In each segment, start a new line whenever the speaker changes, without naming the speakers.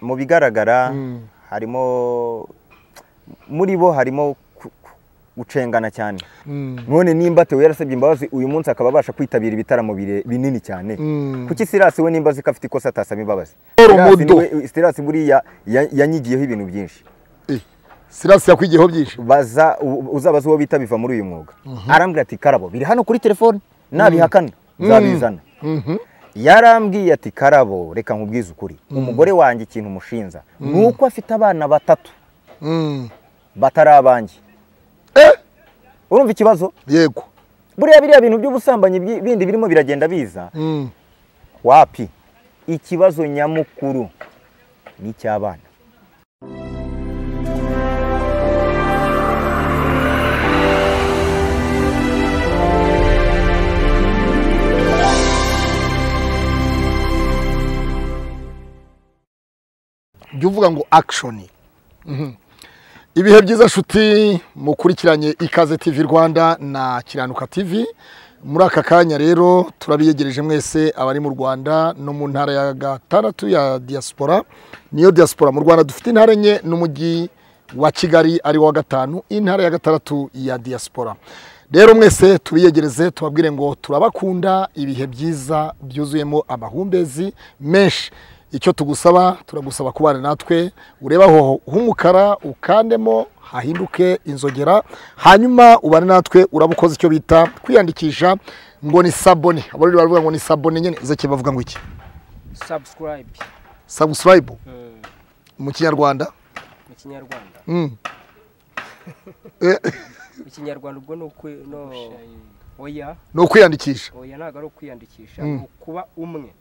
mu bigaragara harimo muri bo harimo gucengana cyane none nimba Theo yarasabye imbabazi uyu munsi akaba abasha kwitabira ibitaramo binini cyane kuki Sirasi we nimba azi ko afite ikosa atasaba imbabazi Sirasi buriya yanyigiyeho ibintu byinshi
Sirasi yakwigiyeho byinshi
baza uzabaza uwo bita biva muri uyu mwuga arambwira ati karabo biri hano kuri telefone nabihakana nzabizana yarambwiye ati karabo reka nkubwize ukuri umugore wanjye ikintu umushinja ni uko afite abana batatu batari abanjye urumva ikibazo
yego
buriya biriya bintu by'ubusambanyi bindi birimo biragenda biza wapi ikibazo nyamukuru ni icy'abana
jya uvuga ngo akishoni ibihe byiza nshuti mukurikiranye ikaze tivi rwanda na kiranuka tivi muri aka kanya rero turabiyegereje mwese abari mu rwanda no mu ntara ya gatandatu ya diyasipora niyo diyasipora mu rwanda dufite intara enye n'umujyi wa kigali ari wa gatanu intara ya gatandatu ya diyasipora rero mwese tubiyegereze tubabwire ngo turabakunda ibihe byiza byuzuyemo amahumbezi menshi icyo tugusaba turagusaba kubana natwe ureba aho h'umukara ukandemo hahinduke inzogera hanyuma ubane natwe uraba ukoze icyo bita kwiyandikisha ngo ni sabone abari baravuga ngo ni sabone nyine zake bavuga ngo iki
sabusikarayibe
sabusikarayibe mu kinyarwanda
mu kinyarwanda
Mm.
mu kinyarwanda ubwo ni ukwi no oya
ni ukwiyandikisha
oya ntabwo ari ukwiyandikisha ni ukuba umwe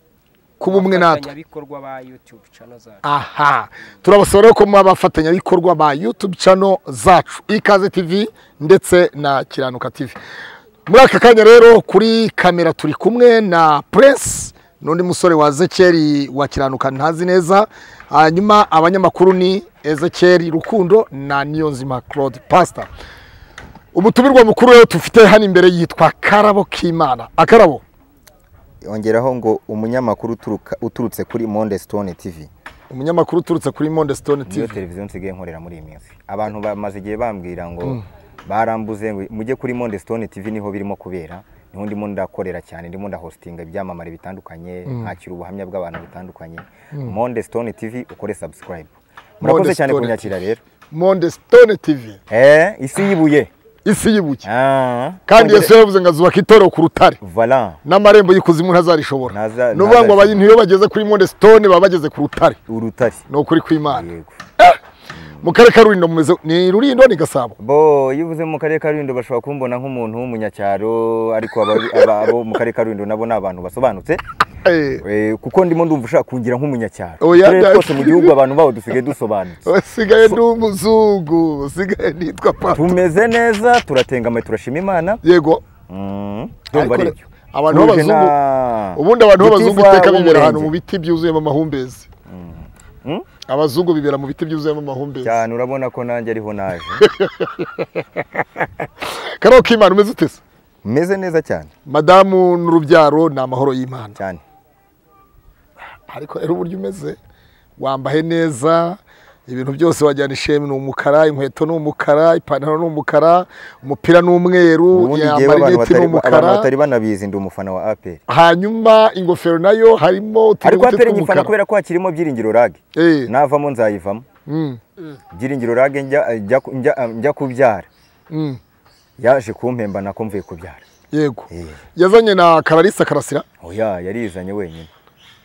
kuba umwe natwe
abafatanyabikorwa ba yutube cano zacu
aha turabasaba rero ko muba abafatanyabikorwa ba yutube cano zacu ikaze tivi ndetse na kiranuka tivi muri aka kanya rero kuri kamera turi kumwe na puresi n'undi musore wa ezekeri wa kiranuka ntazi neza hanyuma abanyamakuru ni ezekeri rukundo na niyonzima claude pasita umutumirwa mukuru rero tufite hano imbere yitwa karabo k'imana akarabo
yongeraho ngo umunyamakuru uturuka- uturutse kuri monde stone tv
umunyamakuru uturutse kuri monde stone
niyo
tivi
televiziyo nsigaye nkorera muri iyi minsi abantu bamaze igihe bambwira ngo barambuze ngo mujye kuri monde stone tv niho birimo kubera niho ndimo ndakorera cyane ndimo ndahositinga ibyamamare bitandukanye nkakira ubuhamya bw'abantu butandukanye monde stone tv ukore subscribe murakoze
Monde
cyane
Stone
kunyakira rero
monde stone tivi
eh isi y'ibuye
isi y'ibuye
Ah.
kandi yesu yavuze ngo azubaka itorero ku rutare
voilà
n'amarembo y'ikuzimu ntazarishobora
Ntaza-
ni ukuvuga ngo
ntazarishobora.
abantu iyo bageze kuri monde stone baba bageze ku rutare
urutare
ni ukuri kw'imana
yego
mu karere ka rurindo mumeze ni rurindo ni gasabo
bo iyo uvuze mu karere ka rulindo bashobora kumbona nk'umuntu w'umunyacyaro ariko aba- aba- abo mu karere ka rulindo nabo ni abantu basobanutse
Eh,
Eh, kuko ndimo ndumva ushaka kungira nk'umunyacyaro
Oya,
uturere
bya-
twose mu gihugu abantu bawo dusigaye dusobanutse
usigaye ni umuzungu usigaye nitwa pata
tumeze neza turatengama turashima imana
yego
Mm, ndumva ari
Ariko
byo
abantu
Tuje
b'abazungu
na-
ubundi abantu b'abazungu
Gitifu
iteka bibera ahantu
w'Umurenge.
mu biti byuzuyemo amahumbezi
Mm?
abazungu bibera mu biti byuzuyemo amahumbezi
cyane urabona ko nanjye ariho naje
kariho k'imana umeze utese
meze neza cyane
madamu n'urubyaro ni amahoro y'imana
cyane
ariko rero uburyo umeze wambaye neza ibintu byose wajyana ishemi ni umukara inkweto ni umukara ipantaro ni umukara umupira ni umweru
ubundi ngewe abantu
amarineti ni
batari- abantu batari
umukara
banabizi ndi umufana wa aperi
hanyuma ingofero nayo harimo
ariko
utunyuguti
aperi nyifana
tw'umukara
kubera ko hakirimo byiringiro rage
Eh,
navamo nzayivamo
mm,
byiringiro rage njya- njya ku- njya- njya kubyara
mm,
yaje kumpemba nako mvuye kubyara
yego
Eh,
yazanye na kararisa karasira
oya yarizanye wenyine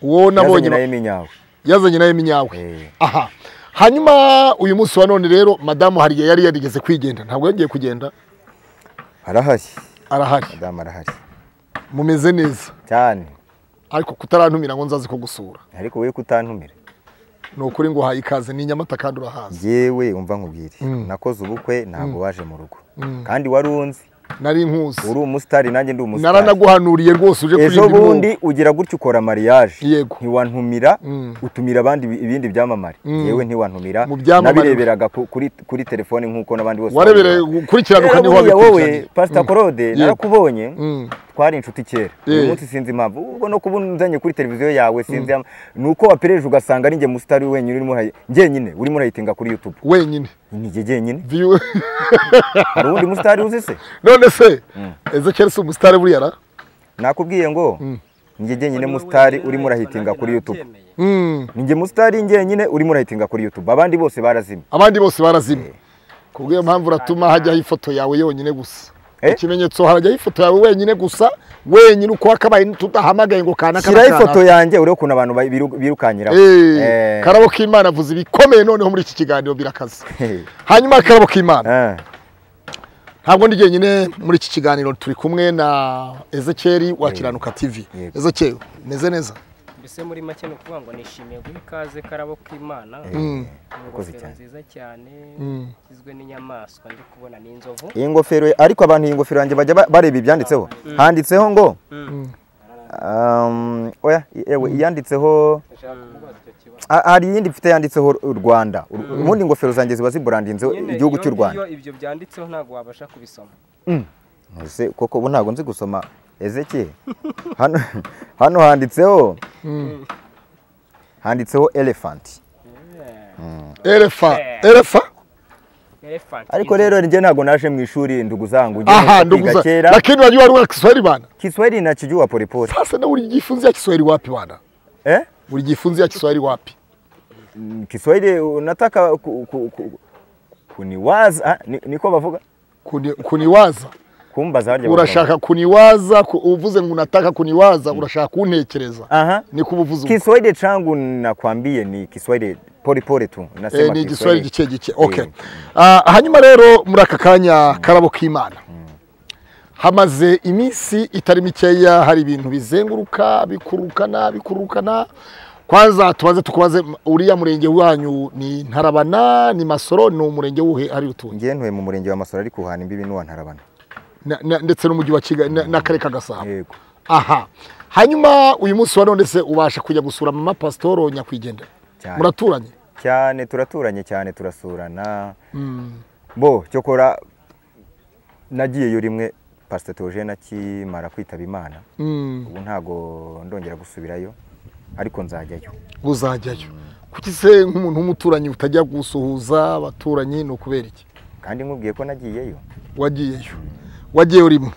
uwo
yazanye nayo
nabonye
iminyawe
yazanye nawe minyawe
Eh.
aha hanyuma uyu munsi wa none rero madamu hari igihe yari yarigeze kwigendera ntabwo yagiye kugenda
arahari
arahari
madamu arahari
mumeze neza
cyane
ariko kutarantumira ngo nzaze kugusura
ariko wowe kutantumira
ni ukuri ngo uhaye ikaze ni inyamata kandi urahazi
yewe umva nkubwire nakoze ubukwe ntabwo waje mu rugo kandi wari unzi
nari nkuzi
uri umusitari nanjye ndi umusitari
naranaguhanuriye rwose uje
ejo
kuririmba
bundi
bundi
ugira gutya ukora mariyaje
Yego.
ntiwantumira
Mm.
utumira abandi bi- ibindi byamamare yewe ntiwantumira
Mu byamamare.
nabireberaga ku- kuri, kuri telefone nk'uko n'abandi bose
warebere
babireba.
gukurikiranwa
Rero
niho
buriya wowe
wabikurikiranye
pasita korode
Yego.
narakubonye
Mm.
twari inshuti kera
Eh.
uyu munsi sinzi impamvu ubwo no kuba unzanye kuri televiziyo yawe sinzi ama- ni uko wapereje ugasanga ari njye musitari wenyine urimo urayi- njyenyine urimo urayitinga kuri yutube
wenyine
ni njye jyenyine
View-
hari uwundi musitari uzi se
none se ezekiel si umusitari buriya ra
nakubwiye ngo ni njye jyenyine musitari urimo urahitinga kuri yutube
Mm.
ni njye musitari njyenyine urimo urahitinga kuri yutube abandi bose barazima
abandi bose barazima kubw'iyo mpamvu uratuma hajyaho ifoto yawe yonyine gusa
Eh?
ikimenyetso harajyaho ifoto yawe wenyine gusa wenyine uko wakabaye tudahamagaye ngo kanaka
shyiraho
kanaka.
ifoto yanjye urebe ukuntu abantu bayi- biru- birukankiraho
Eh,
Eh.
karabo k'imana avuze ibikomeye noneho muri iki kiganiro birakaze hanyuma karabo k'imana
Eh.
ntabwo ndi jyenyine muri iki kiganiro turi kumwe na ezekiel wa kiranuka tv
Yego.
ezekiel meze neza
mbese muri make ni ukuvuga ngo nishimiye guha ikaze karabo k'imana
Urakoze
ingofero
cyane.
nziza cyane
Mm.
igizwe n'inyamaswa ndi kubona ni inzovu
iyi ngofero ariko abantu iyi ngofero yanjye bajya ba- bareba ibyanditseho handitseho ngo um, oya yewe iyanditseho Ha- hari iyindi mfite yanditseho u rwanda U- ubundi ingofero zanjye ziba ziburandinzeho
Nyine
igihugu
iyo
cy'u rwanda
ngiyo ibyo byanditseho ntabwo wabasha kubisoma
Ese koko ubu ntabwo nzi gusoma ezeki hano hano handitseho handitseho elefanti
erefa
Eh.
erefa
Elephant,
ariko
inzovu.
rero njye ntabwo naje mu ishuri nduguzanga ujye
aha
kwiga
nduguza
kera
lakini unajua waliona kiswahili bana
kiswahili nakijua polepole
sasa na ulijifunzia kiswahili wapi bana
eh?
ulijifunzia kiswahili wapi
Mm, kiswahili unataka ku, ku, ku, kuniwaza ah, ni- niko bavuga
Kuni, kuniwaza
kumbaza harya
urashaka kuniwaza ku- uvuze ngo unataka kuniwaza urashaka kuntekereza
aha
niko ubuvuzi ubwo.
kiswahili changu nakwambie ni kiswahili polepole tu nasema
Eh, ni igiswahili gike gike okay
Eh.
Ah, hanyuma rero muri aka kanya karabo k'imana hamaze iminsi itari mikeya hari ibintu bizenguruka bikururukana bikururukana kwanza tubanze tukubaze m- uriya murenge wanyu ni ntarabana ni masoro ni umurenge wuhe ari utuye
ngiye ntuye mu murenge wa masoro ariko uhana imbibi n'uwa ntarabana
Na- na- ndetse n'umujyi wa kigali na- n'akarere ka gasabo
yego
aha hanyuma uyu munsi wa none se ubasha kujya gusura mama pasitoro nyakwigendera
Cyane.
muraturanye
cyane turaturanye cyane turasurana bo cyokora nagiyeyo rimwe pasita teogene akimara kwitaba imana
Mm,
ubu ntago ndongera gusubirayo ariko nzajyayo
uzajyayo kuki se nk'umuntu w'umuturanyi utajya gusuhuza abaturanyi ni ukubera iki
kandi nkubwiye ko nagiyeyo
wagiyeyo wagiye urimo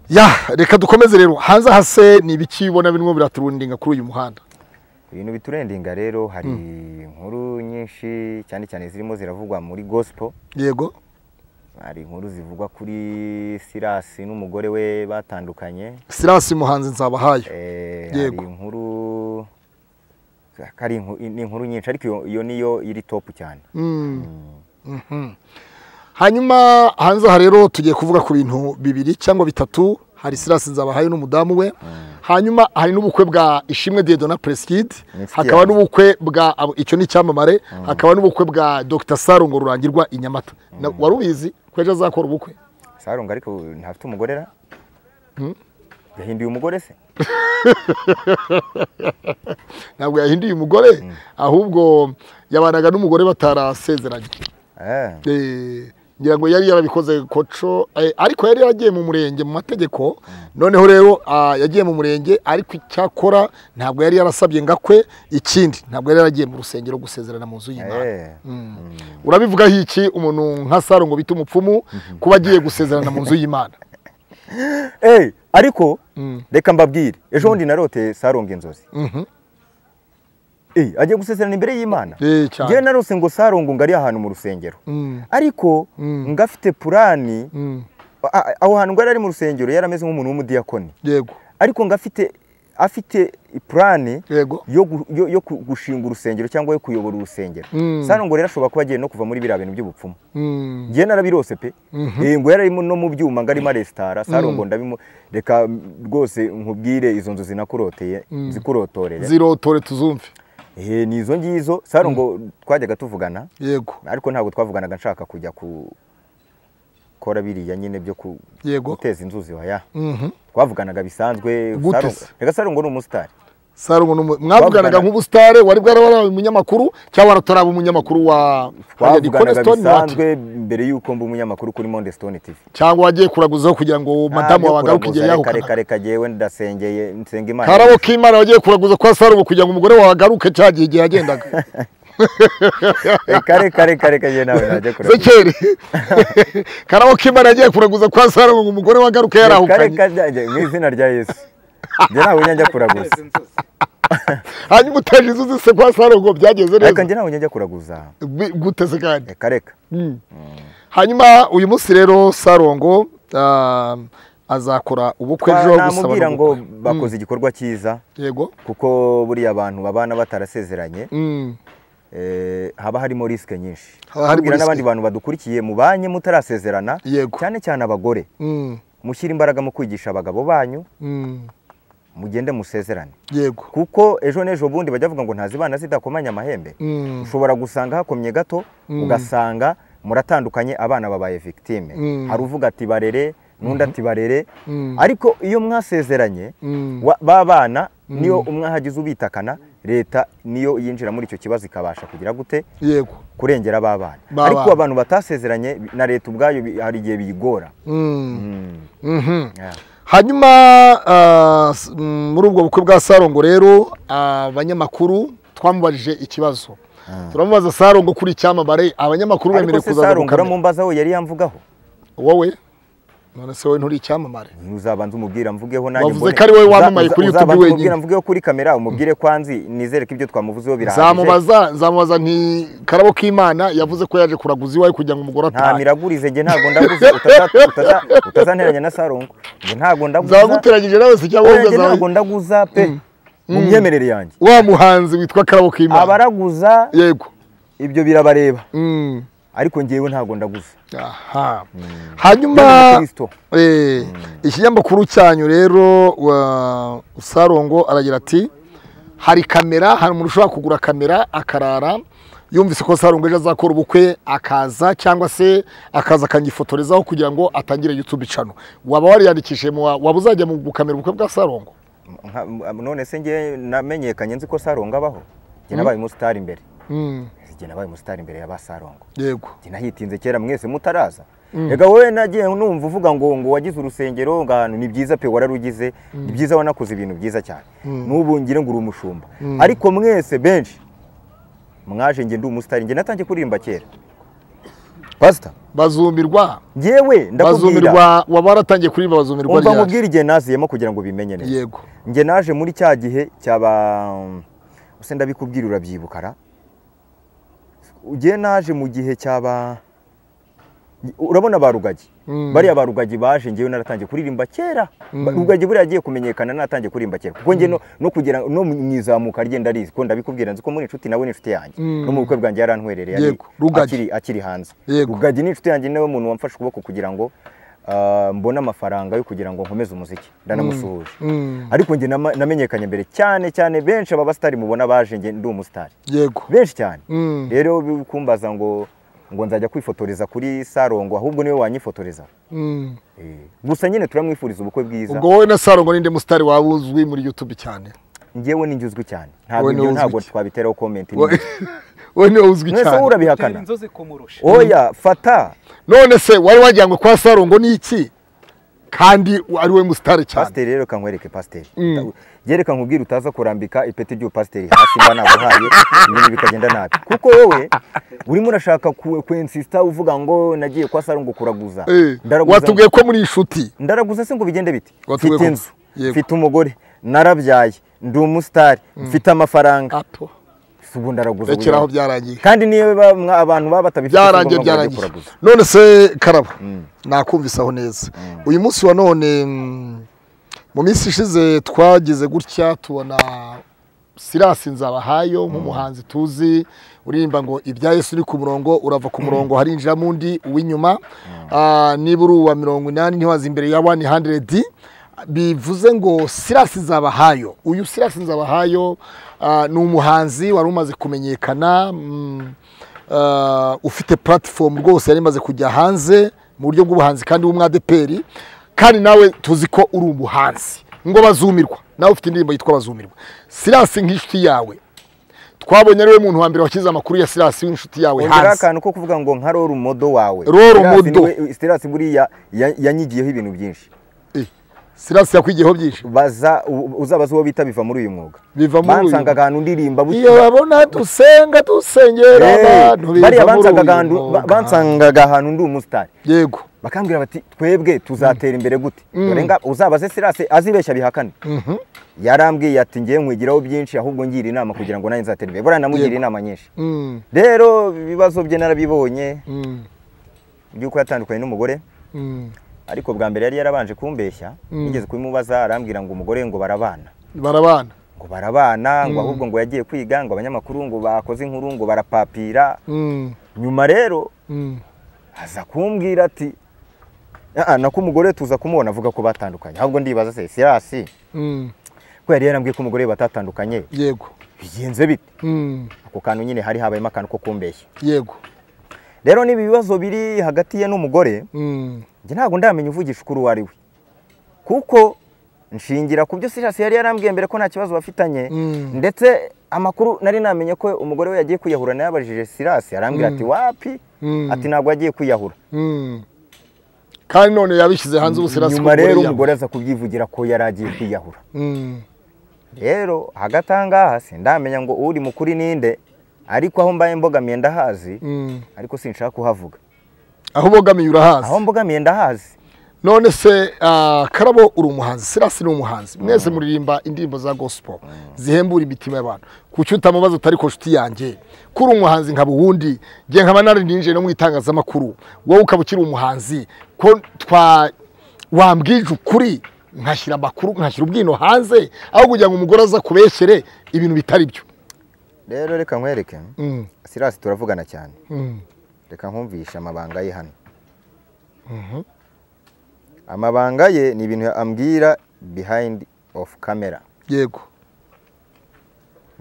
ya reka dukomeze rero hanze hase ni ibiki ubona birimo biraturundinga kuri uyu muhanda
ibintu biturendinga rero hari inkuru nyinshi cyane cyane zirimo ziravugwa muri gospel
yego
hari inkuru zivugwa kuri sirasi n'umugore we batandukanye
sirasi muhanzi nzabahaye
Eh,
Yego.
hari inkuru kari inku- ni inkuru nyinshi ariko iyo- iyo niyo iri topu cyane
Mm. Mhm. hanyuma hanze aha rero tugiye kuvuga ku bintu bibiri cyangwa bitatu hari sirasi nzabahaye n'umudamu we hanyuma hari n'ubukwe bwa ishimwe diedo na presikidi
Inshuti
hakaba
yanjye.
n'ubukwe bwa abo- icyo ni icyamamare hakaba n'ubukwe bwa dr sarongo rurangirwa i nyamata Na- wari ubizi ko ejo azakora ubukwe
sarunga ariko ntafite umugore ra yahinduye umugore se
ntabwo yahinduye umugore ahubwo yabanaga n'umugore batarasezeranye
Eh,
Eh, ngira ngo yari yarabikoze koco eh, ariko yari yaragiye mu murenge mu mategeko noneho rero ah, yagiye mu murenge ariko icyakora ntabwo yari yarasabye ngo akwe ikindi ntabwo yari yaragiye mu rusengero gusezerana mu nzu y'imana
eh,
urabivugaho iki umuntu nka saro ngo bita umupfumu kuba agiye gusezerana mu nzu y'imana
eh, ariko reka mbabwire ejo bundi narote sarunga inzozi
Mhm.
Eh, agiye gusezerana imbere y'imana
Eh, cyane.
njyewe narose ngo sarunga ngo ari ahantu mu rusengero
Mm,
ariko ngo afite purani
mm,
a- a- aho hantu ngo yari ari mu rusengero yari ameze nk'umuntu w'umudiyakoni
yego
ariko ngo afite afite purani
yego
yo, gu- yo, yo ku- gushinga urusengero cyangwa yo kuyobora urusengero
Mm.
sano ngo rero ashobora kuba agiye no kuva muri biriya bintu by'ubupfumu
Mm,
ngewe narabirose pe Eh, ngo yararimo no mu byuma ngo arimo aresitara sano ngo ndabimu reka mm, rwose nkubwire izo nzu zinakuroteye zikurotorere
zirotore tuzumve
Eh, ni izo ngizo sano ngo twajyaga tuvugana
yego
ariko ntabwo twavuganaga nshaka kujya gukora biriya nyine byo ku-
Yego.
guteza inzuzi waya
Mhm.
twavuganaga bisanzwe
Gute
Saro-
se?
reka sano ngo ni umusitari
sarumu n'umu- mwavuganaga nk'ubusitare wari bwarabaye umunyamakuru cyangwa warataraba umunyamakuru wa
twavuganaga
Stone
bisanzwe mbere y'uko mba umunyamakuru kuri monde stone tv
cyangwa wagiye kuraguzaho kugira ngo madamu wawe agaruke igihe yahukana
kare kagewe ndasengeye nsenga imana
karabo k'imana wagiye kuraguza kwa sarumu kugira ngo umugore wawe agaruke cya gihe igihe yagendaga
Eh, kare kare kare kagewe nawe najya kureba
zekeri karabo k'imana yagiye kuraguza kwa sarumu ngo umugore we agaruke
Eh, kare
yarahukanye
kajyaje mu izina rya yesu njye ntawe njya kuraguza
hanyuma utaje inzu se kwa sarumu ngo byagenze
ariko
neza
njye ntawe njya kuraguza
Bi- gute se kandi
reka reka
hanyuma uyu munsi rero sarongo ah, azakora ubukwe ejo gusaba
namubwira
no
ngo
gukwa.
bakoze igikorwa cyiza
yego
kuko buriya abantu babana batarasezeranye
Mm.
eh, haba harimo risike nyinshi
Haba harimo
Kubwira n'abandi
risike.
bantu badukurikiye mubanye mutarasezerana
Yego.
cyane cyane abagore
Mm.
mushyire imbaraga mu kwigisha abagabo banyu
Mm.
mugende musezerane
yego
kuko ejo n'ejo bundi bajya bavuga ngo ntazibana zidakomanya amahembe
Mm.
ushobora gusanga hakomye gato ugasanga muratandukanye abana babaye victime
Mm.
hari uvuga ati barere n'undi ati barere
Mm.
ariko iyo mwasezeranye
Mm.
wa- ba bana niyo umwe ahagize ubitakana leta niyo yinjira muri icyo kibazo ikabasha kugira gute
yego
kurengera babana
Babana.
ariko abantu batasezeranye bi- na leta ubwayo bi- hari igihe biyigora
Mm.
Mm.
Mhm.
Yeah.
hanyuma ah, s- mm, muri ubwo bukwe bwa sarongo rero abanyamakuru twamubajije ikibazo turamubaza sarongo kuri icyamamare abanyamakuru
ariko
bemerewe
se
kuzaza
sarungura
gukamera
mumbazaho yari yamvugaho
wowe none se wowe nturi icyamamare
uzabanza umubwira mvugeho nanjye
Wavuze
mbone-
ko ari wowe
Uza-
wamamaye
uza-
kuri YouTube
uzabanza
wenyine.
umubwira mvugeho kuri kamera umubwire kwanzi nizere ko ibyo twamuvuzeho birahagije
zamubaza zamubaza nti karabo k'imana yavuze ko yaje kuraguza iwawe kugira ngo umugore
nta
atahe
miragurize njye ntabwo ndaguze utaza- utaza- utazanteranya na sarungu njye ntabwo ndaguza
zaguteranyije nawe se cyangwa
Oya,
wowe
njye ntabwo
ugaza
ndaguza pe mu myemerere yanjye
wa muhanzi witwa karabo k'imana
abaraguza
yego
ibyo birabareba
Mm.
ariko njyewe ntabwo ndaguza
aha
Ndi
hanyuma
umukristo.
eh, ikinyamakuru cyanyu rero wa- sarongo aragira ati hari kamera hari umuntu ushobora kugura kamera akarara yumvise ko sarongo ejo azakora ubukwe akaza cyangwa se akaza akanyifotorezaho kugira ngo atangire YouTube channel waba wariyandikishije mu wa- waba uzajya mu gukamera ubukwe bwa sarongo
Nka- m- none se njye namenyekanye nzi ko sarongo abaho njye nabaye umusitari imbere
Mm,
njye nabaye umusitari imbere ya ba sarongo
yego
njye nahitinze kera mwese mutaraza reka wowe nagiye numva uvuga ngo ngo wagize urusengero ngo ahantu ni byiza pe wararugize ni byiza wanakoze ibintu byiza cyane n'ubu ngira ngo uri umushumba ariko mwese benshi mwaje njye ndi umusitari njye natangiye kuririmba kera pasita
bazumirwa
njyewe ndakubwira
bazumirwa waba waratangiye kuririmba bazumirwa
umva
ryari
nkubwire igihe naziyemo kugira ngo bimenye neza
yego
njye naje muri cya gihe cyaba use ndabikubwira urabyibukara ugiye naje mu gihe cyaba urabona ba rugagi
Mm.
bariya ba rugagi baje njyewe naratangiye kuririmba kera Ba- rugagi buriya agiye kumenyekana naratangiye kuririmba kera kuko njye no- no kugira no mu izamuka rye ndarizi ko ndabikubwira nzi ko muri inshuti nawe ni inshuti yanjye no mu bukwe bwanjye yarantwerereye ari-
Yego, Rugagi.
akiri- akiri hanze
Yego.
rugagi ni inshuti yanjye niwe muntu wamfashe ukuboko kugira ngo ah, mbone amafaranga yo kugira ngo nkomeze umuziki ndanamusuhuje
Mm,
ariko njye nama- namenyekanye mbere cyane cyane benshi aba basitari mubona baje njye ndi umusitari
yego
benshi cyane
Mm.
rero bi- kumbaza ngo ngo nzajya kwifotoreza kuri sarongo ahubwo niwe wanyifotoreza
Mm.
Eh, gusa nyine turamwifuriza ubukwe bwiza
ubwo wowe na sarongo ninde musitari waba uzwi muri youtube cyane
ngewe ninjye uzwi cyane ntabwo
Wowe niwe
ibyo
uzwi
ntabwo
cyane.
twabiteraho komenti
We- wowe niwe uzwi
mwese wowe
cyane
urabihakana
inzozi kumurusha
oya fata
none se wari wajyanywe kwa sarongo n'iki kandi ari we musitari cyane
pasiteri rero kankwereke pasiteri rero kankubwira utaza kurambika ipeti ry'uwo pasiteri hasi mba naguhaye ibintu bikagenda nabi kuko wowe urimo urashaka ku- kwensisita uvuga ngo nagiye kwa saro ngo kuraguza
Eh,
Ndaraguza-
watubwiye ko muri inshuti
ndaraguza se ngo bigende bite
Watubwiye
mfite
ko-
inzu
Yego.
mfite umugore narabyaye ndi umusitari mfite amafaranga
ato
si ubu ndaraguza
rekera aho
buriya.
byarangiye
kandi niyo ba- mwa- abantu baba batabifite si
byarangiye
ngombwa ngo bajye
byarangiye
kuraguza
none se karaba nakumvisaho neza uyu munsi wa none mm, mu minsi ishize twagize gutya tubona sirasi nzabahayo nk'umuhanzi tuzi uririmba ngo ibya yesu uri ku murongo urava ku murongo harinjiramo undi uw'inyuma Ah, niba uri uwa mirongo inani ntiwaza imbere ya wani handeredi bivuze ngo sirasi nzabahayo uyu sirasi nzabahayo ah, ni umuhanzi wari umaze kumenyekana mm, Uh, ufite platform rwose yari imaze kujya hanze mu buryo bw'ubuhanzi kandi w'umwadeperi kandi nawe tuzi ko uri umuhanzi ngo bazumirwa nawe ufite indirimbo yitwa bazumirwa siransi nk'inshuti yawe twabonye ariwe muntu wa mbere washyize amakuru ya siransi w'inshuti yawe
ongera
hanze
akantu ko kuvuga ngo nka rora umudo wawe
Rora
Silas
umudo.
niwe- silas buriya ya- yanyigiyeho ibintu byinshi
Eh, siransi yakwigiyeho byinshi
baza u- uzabaze uwo bita biva muri uyu mwuga
biva muri uyu
bansanga ahantu ndirimba bu-
iyo babona dusenga dusengera
Eh,
abantu biva
bariya
muri
bansangaga
uyu
ahantu- ba-
mwuga.
bansangaga ahantu ndi umusitari
yego
bakambwira bati twebwe tuzatera imbere gute
Mm.
dore nga uzabaze sirase azibeshya bihakane
Mhm.
yarambwiye ati ngiye nkwigiraho byinshi ahubwo ngira inama kugira ngo nanjye nzatere imbere buriya namugira inama nyinshi
Mm,
rero ibibazo bye narabibonye
mm,
by'uko yatandukanye n'umugore
mm.
ariko bwa mbere yari yarabanje kumbeshya
Mm.
nigeze kubimubaza arambwira ngo umugore ngo barabana
barabana
ngo barabana ngo ahubwo ngo yagiye kwiga ngo abanyamakuru ngo bakoze inkuru ngo barapapira
Mm,
nyuma rero
mm.
aza kumbwira ati "Ah, nako umugore tuza kumubona avuga ko batandukanye ahubwo ndibaza se sirasi
Mm,
ko yari yarambwiye ko umugore we batatandukanye
yego
bigenze bite
Mm,
ako kantu nyine hari habayemo akantu ko kumbeshya
yego
rero niba ibibazo biri hagati ye n'umugore
Mm,
njye ntabwo ndamenya uvugisha ukuri uwo ari we kuko nshingira ku byo sirasi yari yarambwiye mbere ko nta kibazo bafitanye
Mm.
ndetse amakuru nari namenye ko umugore we yagiye kwiyahura nayo yabajije sirasi arambwira ati wapi
Mm.
ati ntabwo yagiye kwiyahura
mm. kandi none yabishyize hanze ubu siransi
nyuma rero umugore aza kubyivugira ko yari agiye kwiyahura rero hagati aha ngaha sindamenya ngo uri mukuri ninde ariko aho mbaye mbogamiye ndahazi ariko sinshaka kuhavuga
aho ubogamiye urahazi
aho mbogamiye ndahazi
none se ah, karabo uri umuhanzi sirasi ni umuhanzi mwese muririmba indirimbo za gospel zihembura imitima y'abantu kuki utamubaza utari ko nshuti yanjye ko uri umuhanzi nkaba uwundi ngiye nkaba nararinjije no mu itangazamakuru wowe ukaba ukiri umuhanzi ko twa wambwije ukuri nkashyira amakuru nkashyira ubwino hanze aho kugira ngo umugore aza kubeshyere ibintu bitari byo
rero reka nkwereke
Mm,
sirasi turavugana cyane
mm,
reka nkumvishe amabanga ye hano amabanga ye ni ibintu ambwira behind of camera
yego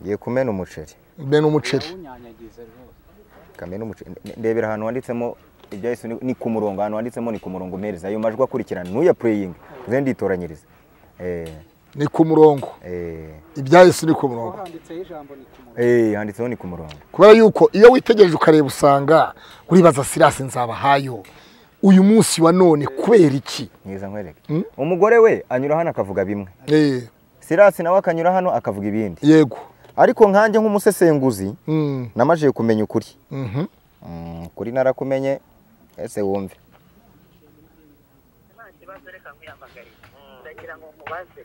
ngiye kumena umuceri
bene umuceri
kamena umuceri Nde- ndebera ahantu wanditsemo ibya yesu ni- ni ku murongo ahantu wanditsemo ni ku murongo mpereza ayo majwi akurikirana nuya pureyingi nze nditoranyiriza Eh,
ni ku murongo
eh,
ibya yesu ni ku murongo
handitseho ijambo ni ku muntu
eh, handitseho ni ku murongo
kubera yuko iyo witegereje ukareba usanga uribaza sirasi nzabahayo uyu munsi wa none kubera iki
ngiza nkwereke umugore we anyura hano akavuga bimwe
Eh,
sirasi nawe akanyura hano akavuga ibindi
yego
ariko nkanjye nk'umusesenguzi
Mm,
namajije kumenya ukuri
mhm.
Mm, kuri narakumenye ese wumve
nta kibazo reka nkwiyamagare ndagira ngo nkubaze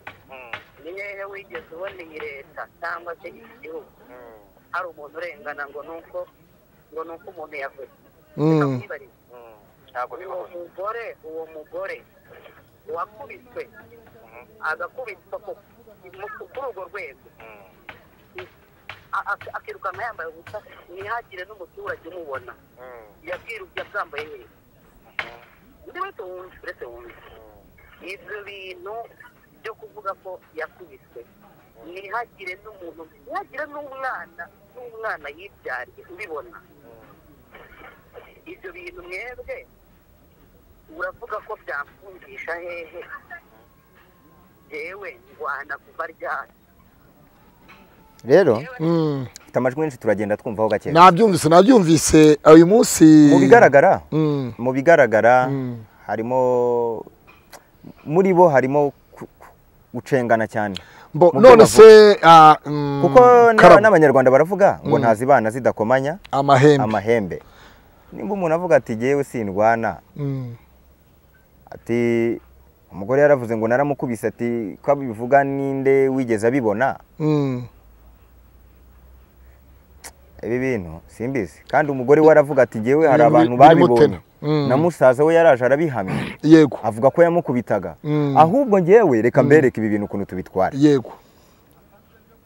ni hehe wigeze ubona iyi leta cyangwa se iki gihugu hari umuntu urengana ngo ni uko ngo ni uko umuntu yavuze Reka
Mm,
nkwibarize. uwo mugore uwo mugore wakubiswe agakubitwa ku- mu- kuri urwo rwego A- ak- akirukanka yambaye ubusa ntihagire n'umuturage umubona yabwirubye abyambaye neza undi wese wumva uretse wumva ibyo bintu byo kuvuga ko yakubiswe ntihagire n'umuntu ntihagire n'umwana n'umwana yibyariye ubibona ibyo bintu mwebwe uravuga ko byamfungisha hehe yewe ndwana kuva ryari
rero
mm.
mfite amajwi menshi turagenda twumvaho gake
nabyumvise nabyumvise uyu munsi
mu bigaragara
Mm,
mu bigaragara
Mm.
harimo muri bo harimo ku- ku- gucengana cyane
mbo-
Mu byo
none se ah, mm,
kuko na-
Karabo,
n'abanyarwanda baravuga ngo ntazibana zidakomanya
amahembe
amahembe nimba umuntu avuga ati jyewe sindwana
Mm,
ati umugore yaravuze ngo naramukubise ati ko abivuga ninde wigeze abibona
mm,
ibi bintu simbizi kandi umugore we aravuga ati jyewe hari
Biri-
abantu
birimo
babibonye
tena. Mm.
na musaza we yaraje arabihamya
yego
avuga ko yamukubitaga
Mm.
ahubwo njyewe reka mbereke ibi bintu ukuntu tubitwara
yego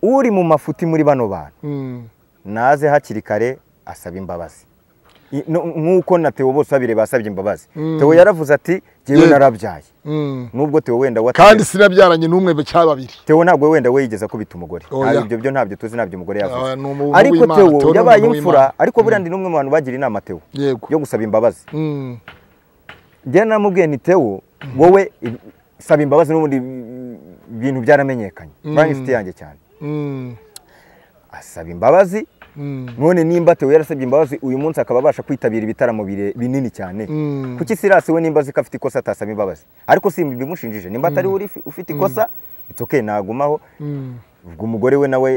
uri mu mafuti muri bano bantu
Mm,
naze hakiri kare asaba imbabazi I- no- nk'uko na Theo bose babireba basabye imbabazi
Mm.
Theo yaravuze ati jyewe
Yego.
narabyaye
mm.
nubwo Theo wenda
kandi
watere
sinabyaranye n'umwe cyangwa babiri
Theo ntabwo wenda we yigeze akubita umugore
Oya.
Ntabwo ibyo byo ntabyo tuzi ntabyo umugore yavuze
Ah, ni umuntu
ariko
w'Imana, Theo
Theo
ni
yabaye
umuntu
imfura
w'Imana.
ariko buriya ndi n'umwe mu bantu bagira inama Theo
yego
yo gusaba imbabazi
Mm,
njye namubwiye nti tewo wowe saba imbabazi n'ubundi mm, ibintu byaramenyekanye banki inshuti yanjye cyane
Mm,
asaba imbabazi
mm,
none nimba Theo yarasabye imbabazi uyu munsi akaba abasha kwitabira ibitaramo bire- binini cyane
Mm.
kuki Silas we nimba azi ko afite ikosa atasaba imbabazi ariko si ibimushinjije nimba atari we uri fi- ufite ikosa it's okay nagumaho
mm,
ubwo umugore we nawe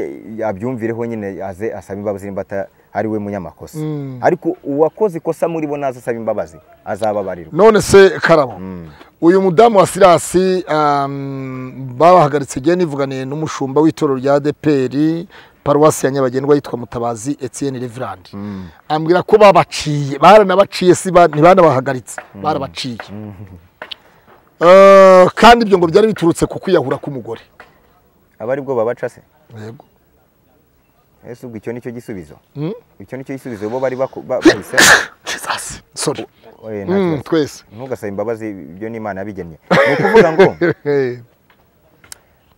abyumvireho nyine aze asaba imbabazi nimba ata- ari we munyamakosa
Mm.
ariko uwakoze ikosa muri bo naza asaba imbabazi azababarirwa
none se karabo uyu mudamu wa sirasi um, babahagaritse igihe nivuganiye n'umushumba w'itorero rya deperi paruwasi ya nyabagendwa yitwa mutabazi etienne reverand ambwira ko babaciye baranabaciye si ba- ntibanabahagaritse barabaciye Eh, kandi ibyo ngo byari biturutse ku kwiyahura k'umugore
aba ari bwo babaca se
yego
ese ubwo icyo nicyo gisubizo
Mm.
icyo nicyo gisubizo bo bari baku- ba- bahisemo
Jesus, sorry
Oye, nta
Mm,
kibazo.
twese
ntugasabe imbabazi ibyo ni imana yabigennye ni ukuvuga ngo
Eh,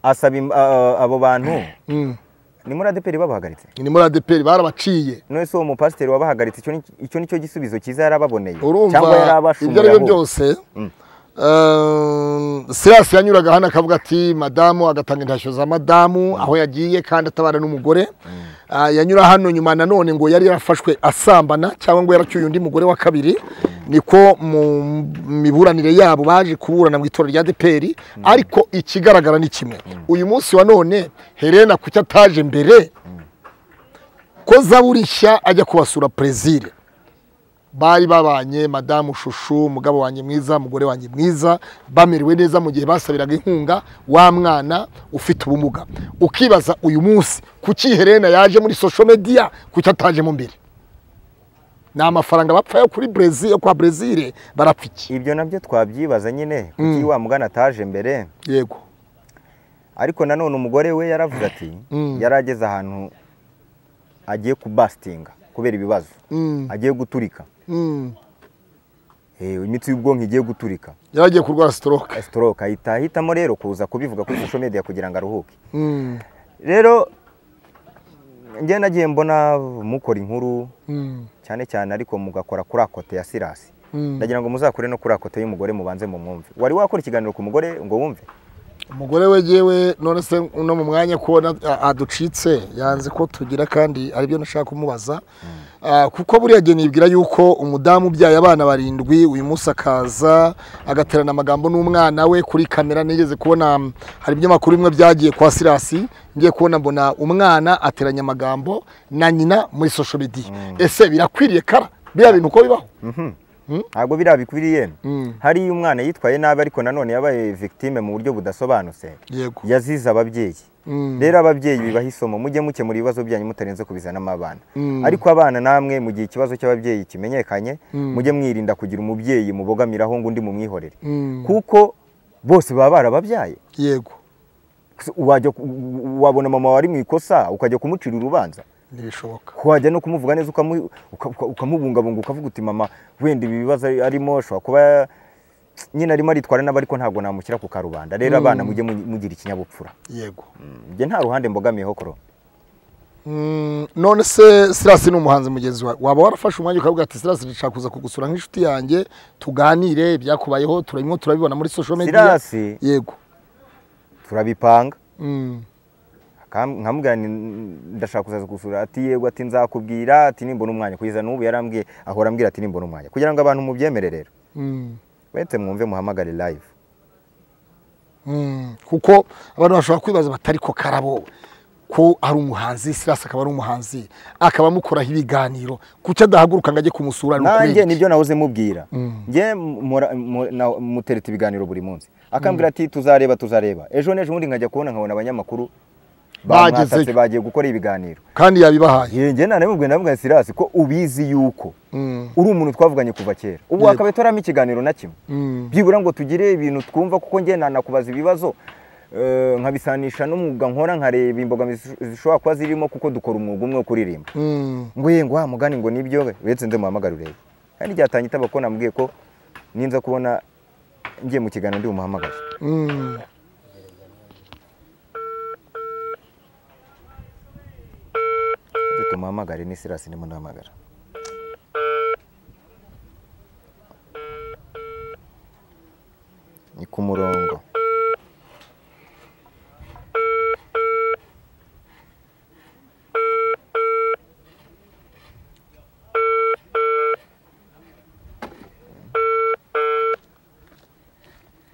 asaba im- a- abo bantu
mm.
ni muri adeperi babahagaritse
ni muri adeperi barabaciye
none se uwo mupasiteri wabahagaritse icyo ni- icyo nicyo gisubizo cyiza yarababoneye
urumva
cyangwa yarabashumuye
ibyo ari byo
ahubwo.
byose
Mm.
eh, sirasi yanyuraga hano akavuga ati madamu agatanga intashyo za madamu aho yagiye kandi atabara n'umugore Ah, yanyura hano nyuma nanone ngo yari yarafashwe asambana cyangwa ngo yaracyuye undi mugore wa kabiri niko mu miburanire yabo baje kuburana mu itora rya deperi ariko ikigaragara ni kimwe uyu munsi wa none herena kuki ataje mbere ko zaburi nshya ajya kubasura perezire bari babanye madamu shushu umugabo wanjye mwiza umugore wanjye mwiza bamerewe neza mu gihe basabiraga inkunga wa mwana ufite ubumuga ukibaza uyu munsi kuki herena yaje muri social media kuki atajemo mbere ni amafaranga bapfa yo kuri brezil yo kwa brezil barapfa iki
ibyo nabyo twabyibaza nyine kuki wa mugana ataje mbere
yego
ariko nanone umugore we yaravuze ati yari ageze ahantu agiye kubasitinga kubera ibibazo
Mm,
agiye guturika
mm.
Eh, imitsi y'ubwonko igiye guturika
yaragiye kurwara stroke
stroke ahita ahitamo rero kuza kubivuga kuri social media kugira ngo aruhuke
Mm,
rero njye nagiye mbona mukora inkuru
mm,
cyane cyane ariko mugakora kuri akote ya sirasi
mm.
ndagira ngo muzakore no kuri akote y'umugore mubanze mu mwumve wari wakora ikiganiro ku mugore ngo wumve
umugore we yewe none se uno mu mwanya kubona aducitse yanze ko tugira kandi aribyo nashaka kumubaza Ah, kuko buriya gihe nibwira yuko umudamu ubyaye abana barindwi uyu munsi akaza agaterana amagambo n'umwana we kuri kamera nigeze kubona mm, hari ibinyamakuru bimwe byagiye kwa sirasi ngiye kubona mbona umwana ateranya amagambo na nyina muri sosho media ese birakwiriye kara biriya bintu uko bibaho
ntabwo biriya bikwiriye
Mm.
hariyo umwana yitwaye nabi ariko nanone yabaye victime mu buryo budasobanutse
yego
yazize ababyeyi
Mm.
rero ababyeyi bibaha isomo mujye mukemura ibibazo byanyu mutarenze kubizanamo abana
Mm.
ariko abana namwe mu gihe ikibazo cy'ababyeyi kimenyekanye mujye mwirinda kugira umubyeyi mubogamiraho ngo undi mumwihorere
Mm.
kuko bose baba barababyaye
yego
wajya ku- wabona mama wari mu ikosa ukajya kumucira urubanza
ntibishoboka
wajya no kumuvuga neza ukamu- uka- uka- ukamubungabunga ukavuga uti mama wenda ibi bibazo ari- arimo ashobora kuba nyine arimo aritwara nabi ariko ntabwo namushyira ku karubanda rero abana mujye mu- mugira ikinyabupfura
yego
njye nta ruhande mbogamiyeho koro
Mm, none se sirasi ni umuhanzi mugenzi wawe waba warafashe umwanya ukavuga ati sirasi ndashaka kuza kugusura nk'inshuti yanjye tuganire ibyakubayeho turabimo turabibona muri social media
Sirasi.
yego
turabipanga
Mm,
akam- nkamubwira nti, ndashaka kuzaza gusura ati yego ati nzakubwira ati nimbona umwanya kugeza n'ubu yarambwiye ahora ambwira ati nimbona umwanya kugira ngo abantu mubyemere rero
mm,
wese mwumve muhamagare live
mm. kuko abantu bashobora kwibaza batari ko karabo ko ari umuhanzi sirasi akaba ari umuhanzi akaba amukoraho ibiganiro kuki adahaguruka ngo ajye kumusura ni
nanjye
ukubera iki?
nibyo nahoze mubwira njye mura- mu- na- mutereta ibiganiro buri munsi akambwira ati tuzareba tuzareba ejo n'ejo bundi nkajya kubona nkabona abanyamakuru bamwatatse
Bagezeyo.
bagiye gukora ibiganiro
kandi yabibahaye
Ye, njye nanamubwiye navuga nti, sirasi ko ubizi yuko
Mm,
uri umuntu twavuganye kuva kera ubu
Yego.
wakabaye turamo ikiganiro na kimwe
mm,
byibura ngo tugire ibintu twumva kuko njye nanakubaza ibibazo eh, nkabisanisha n'umwuga nkora nkareba imbogamizi zishobora kuba zirimo kuko dukora umwuga umwe wo kuririmba
mm.
ngo ye ngo wa mugani ngo nibyo uretse nze muhamagare urebe kandi ryatanye itaba ko namubwiye ko ninza kubona ngiye mu kiganiro ndi bumuhamagaze
Mm.
Ati tumuhamagare ni sirasi ndimo ndahamagara ni ku murongo